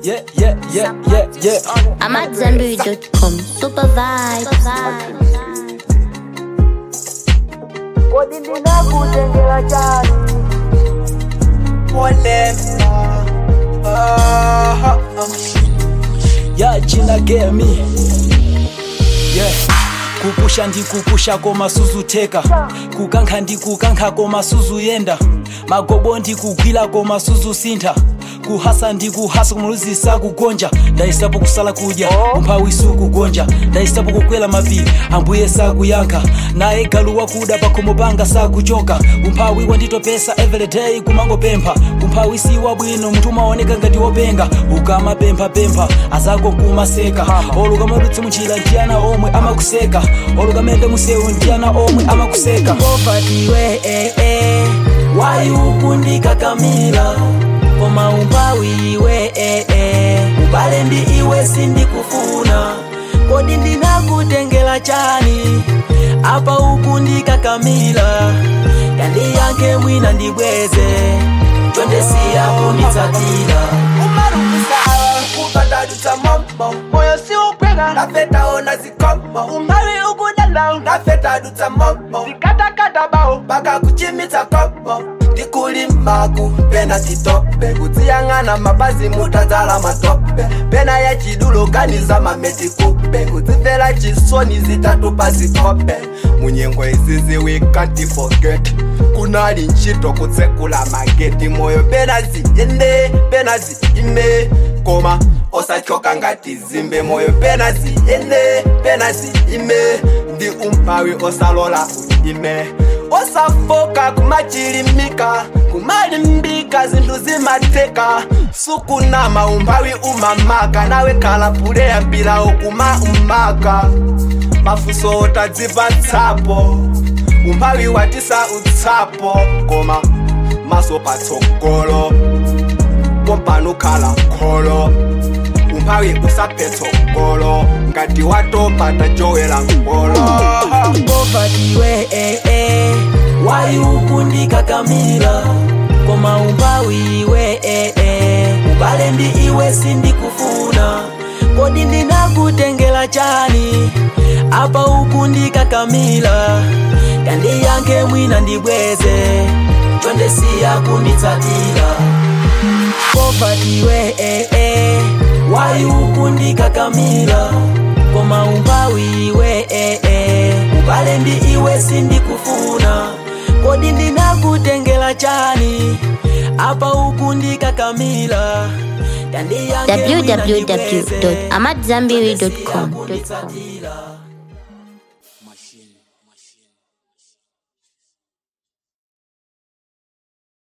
yeah, yeah, yeah, yeah, yeah. I'm at Zenbury.com. Super vibe. kodi ndinakutengera chani ya china gemi yeah kupusha ndikupusha koma suzuteka kukankha ndikukankha koma suzuyenda magobo ndikugwira koma suzusintha kuhasa ndikuhasa kumuluzisa kugonja ndayisapo kusala kudya umphawi sukugonja ndayisapo kukwera mapiri ambuye sakuyankha naye galu wakuda pakhomo panga sakuchoka umphawi wanditopesa everyday kumangopempha umphawi si wabwino munthu umaoneka ngati wopenga ukamapemphapempha azako kumaseka oluka madutsi munjira ndiyana omwe amakuseka oluka mende musewu ndiyana omwe amakuseka ovatiwe eh, eh. wayukundikakamira koma umphawi iwe eh, eh. ubale ndi iwe sindikufuna kodi ndinakutengera chani apa ukundikakamira yandiyanke mwina ndibweze chondesiya kunditsatira umarumisa kupatadutsa mombo moyo siukwega ndafetaona zikomo umari ukudala ndafetadutsa mombo zikatakata bao paka kuchimitsa kopo ndikulimaku pena titope kudziyang'ana mabazi mutadzala matope pena ya chidulo ganiza mameti kupe kudzimvera chisoni zitatu pazikope munyengo izizi we can't forget kunali ntchito kutsekula mageti moyo pena ziyende pena ziyime koma osachoka ngati zimbe moyo pena ziyende pena ziyime ndi umphawi osalola uyime osafoka kumachilimika kumalimbika zinthu zimatheka sukunama umphawi umamaka nawe khala puleya mbilawo kuma umaka mafunso otadzipatsapo umphawi watisa utsapo koma maso patsogolo pompano khala kholo umphawi usaphetsogolo ngati watopata jowela ngolo ovatiwe eh, eh. wayukundikakamira koma umphawi iwe eh, eh. ubale ndi iwe sindikufuna kodi ndinakutengera chani apa ukundikakamira yandiyanke mwina ndibweze chondesiya kunditsatira ovatiwe eh, eh. wayukundikakamira koma umphawi iwe eh, eh. ubale ndi iwe sindikufuna kodi ndinakutengera chani apa ukundikakamira yandiyanke mwina ndibweze www.amatzambiri.com. chondesiya kunditsatira.